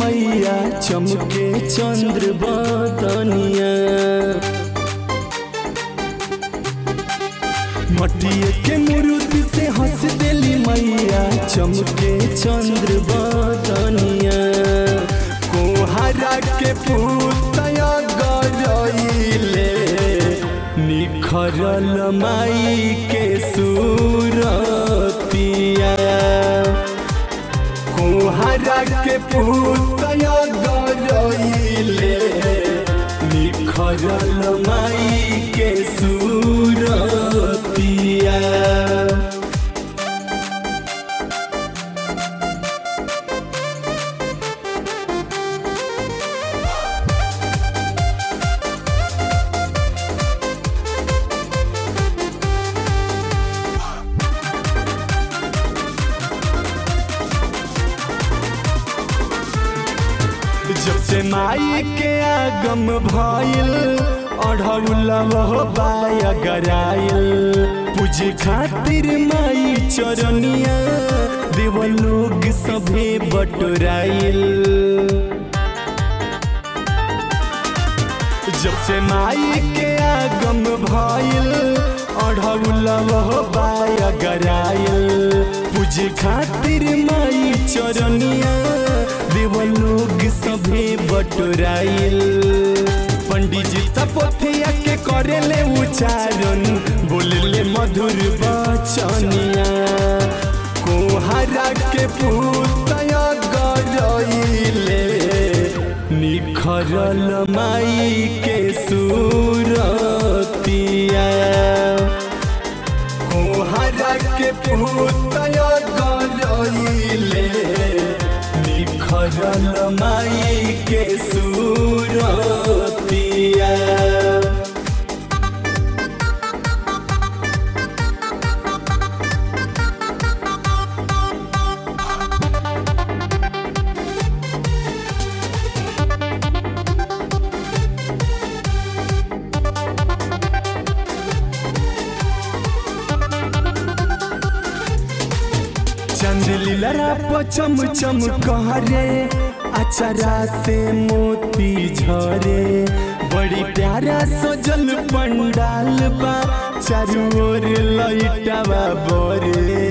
मैया चमके चंद्र बदनिया मटिए के मूर्ति से हंस देली मैया चमके चंद्र बदनिया कोहरा के पुतया गरइले निखरल माई के सूरतिया कोहरा के पुतया गरइले निखरल माई के सूरतिया जब से माई के आगम भइल अढ़ौलव बाया गराइल पूजे खातिर माई चरनिया देव लोग सभे बटोराइल जब से माई के आगम भइल अढ़ौलव बाया गराइल पूजे खातिर माई चरनिया देव लोग सभे बटोराइल पंडित जी तपोथिया के करेले उच्चारण बोलले मधुर बचनिया कोहरा के पुतया गरइले निखरल माई के सूरतिया कोहरा के पुतया गरइले निखरल माई के सूरतिया चंदलीला पचम चम कहरे अचरा से मोती झरे बड़ी प्यारा सजल पंडाल बा चारू ओर लइटावा बरे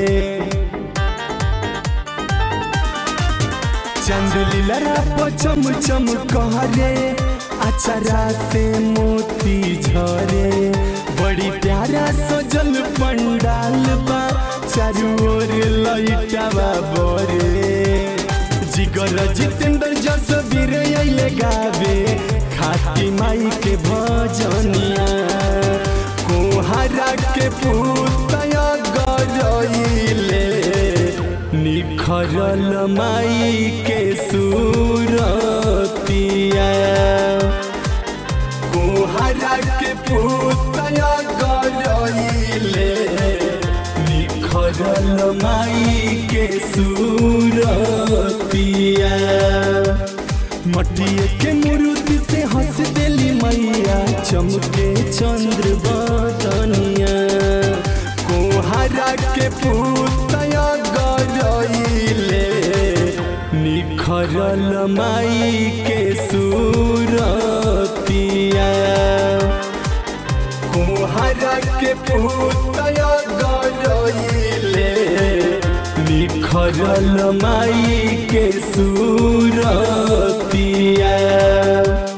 चंदलीला पचम चम कहरे अचरा से मोती झरे बड़ी प्यारा सजल पंडाल बा चारू ओर लइटावा बरे जिगर जितेंद्र जस वीर अइले गावे खाती माई के भजनिया कोहरा के पुतया गरइले निखरल माई के सूरतिया कोहरा के पुतया गरइले निखरल माई के सूरतिया मटिए के मूर्ति से हंस देली मैया चमके चंद्र बदनिया कोहरा के पुतया गरइले निखरल माई के सूरतिया कोहरा के पुतया गरइले निखरल माई के सूरतिया